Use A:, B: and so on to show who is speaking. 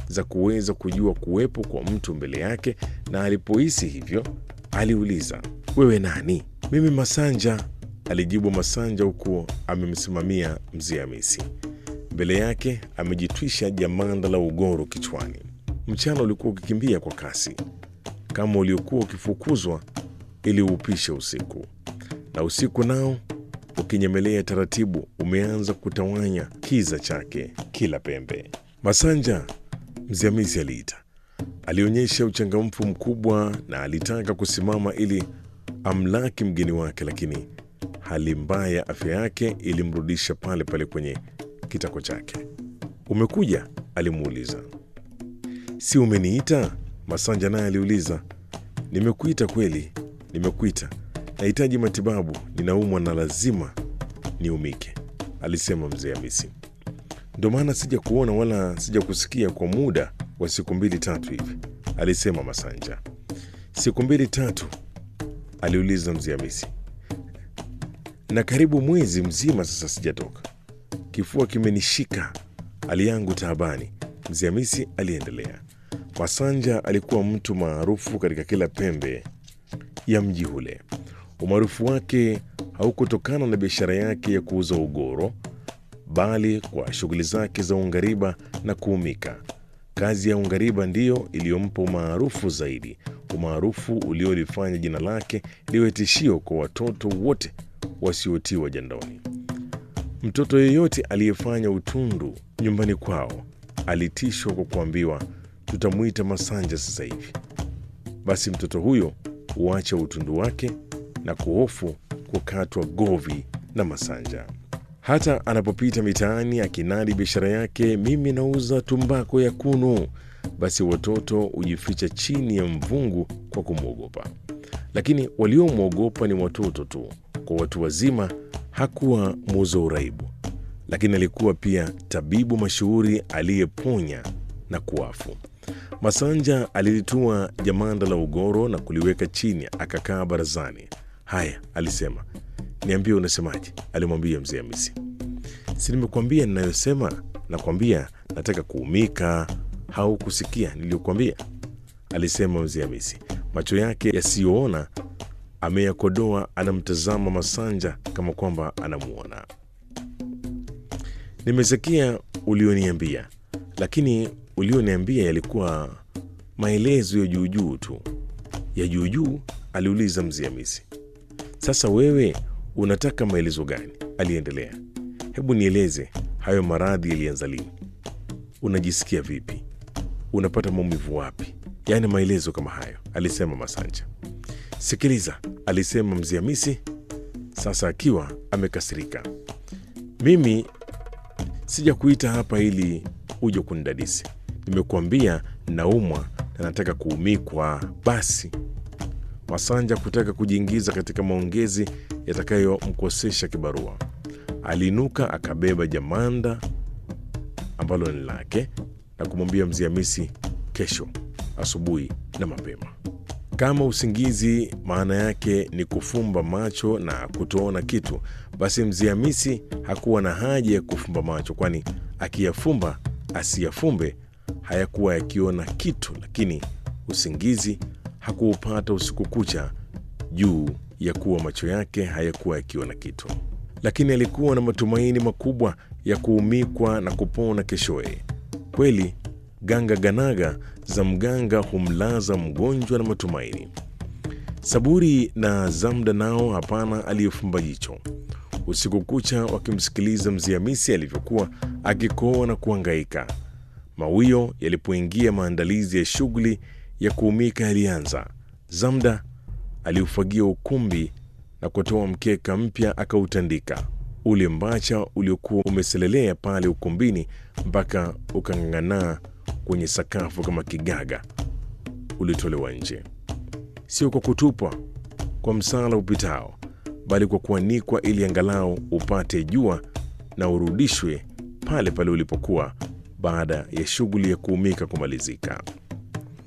A: za kuweza kujua kuwepo kwa mtu mbele yake, na alipohisi hivyo aliuliza, wewe nani? Mimi Masanja, alijibu Masanja huku amemsimamia mzee Hamisi. Mbele yake amejitwisha jamanda la ugoro kichwani. Mchana ulikuwa ukikimbia kwa kasi kama uliokuwa ukifukuzwa ili uupishe usiku, na usiku nao ukinyemelea taratibu umeanza kutawanya kiza chake kila pembe. Masanja, mzee Hamisi aliita. Alionyesha uchangamfu mkubwa na alitaka kusimama ili amlaki mgeni wake, lakini hali mbaya ya afya yake ilimrudisha pale pale kwenye kitako chake. Umekuja? alimuuliza. Si umeniita? Masanja naye aliuliza. Nimekuita kweli, nimekuita. Nahitaji matibabu, ninaumwa na lazima niumike, alisema mzee Hamisi. Ndo maana sija kuona wala sija kusikia kwa muda wa siku mbili tatu hivi, alisema Masanja. Siku mbili tatu? aliuliza mzee Hamisi. Na karibu mwezi mzima sasa sijatoka, kifua kimenishika, hali yangu taabani, mzee Hamisi aliendelea. Masanja alikuwa mtu maarufu katika kila pembe ya mji ule. Umaarufu wake haukutokana na biashara yake ya kuuza ugoro, bali kwa shughuli zake za ungariba na kuumika. Kazi ya ungariba ndiyo iliyompa umaarufu zaidi, umaarufu uliolifanya jina lake liwe tishio kwa watoto wote wasiotiwa jandoni. Mtoto yeyote aliyefanya utundu nyumbani kwao alitishwa kwa kuambiwa, tutamwita Masanja sasa hivi. Basi mtoto huyo huacha utundu wake na kuhofu kukatwa govi na Masanja. Hata anapopita mitaani akinadi biashara yake, mimi nauza tumbako ya kunu, basi watoto hujificha chini ya mvungu kwa kumwogopa. Lakini waliomwogopa ni watoto tu. Kwa watu wazima hakuwa muuza uraibu, lakini alikuwa pia tabibu mashuhuri aliyeponya na kuafu. Masanja alilitua jamanda la ugoro na kuliweka chini, akakaa barazani. Haya, alisema, niambie unasemaje? alimwambia mzee Hamisi. Si nimekuambia ninayosema? Nakwambia nataka kuumika. Haukusikia niliyokuambia? alisema mzee Hamisi, macho yake yasiyoona ameyakodoa, anamtazama Masanja kama kwamba anamuona. Nimesikia ulioniambia, lakini ulioniambia yalikuwa maelezo ya juujuu tu. Ya juujuu? aliuliza mzee Hamisi. Sasa wewe unataka maelezo gani? aliendelea. Hebu nieleze, hayo maradhi yalianza lini? Unajisikia vipi? Unapata maumivu wapi? Yaani maelezo kama hayo, alisema Masanja. Sikiliza, alisema mzee Hamisi, sasa akiwa amekasirika. Mimi sija kuita hapa ili uje kunidadisi. Nimekuambia naumwa na nataka kuumikwa. Basi Masanja kutaka kujiingiza katika maongezi yatakayomkosesha kibarua, aliinuka akabeba jamanda ambalo ni lake na kumwambia mzee Hamisi, kesho asubuhi na mapema. Kama usingizi maana yake ni kufumba macho na kutoona kitu, basi mzee Hamisi hakuwa na haja ya kufumba macho, kwani akiyafumba asiyafumbe hayakuwa yakiona kitu. Lakini usingizi hakuupata usiku kucha juu ya kuwa macho yake hayakuwa yakiona kitu, lakini alikuwa na matumaini makubwa ya kuumikwa na kupona keshoye. Kweli ganga ganaga za mganga humlaza mgonjwa na matumaini. Saburi na Zamda nao hapana aliyefumba jicho usiku kucha wakimsikiliza mzee Hamisi alivyokuwa akikoa na kuangaika. Mawio yalipoingia, maandalizi ya shughuli ya kuumika yalianza. Zamda aliufagia ukumbi na kutoa mkeka mpya akautandika. Ule mbacha uliokuwa umeselelea pale ukumbini mpaka ukang'ang'anaa kwenye sakafu kama kigaga ulitolewa nje, sio kwa kutupwa kwa msala upitao, bali kwa kuanikwa ili angalau upate jua na urudishwe pale pale ulipokuwa baada ya shughuli ya kuumika kumalizika.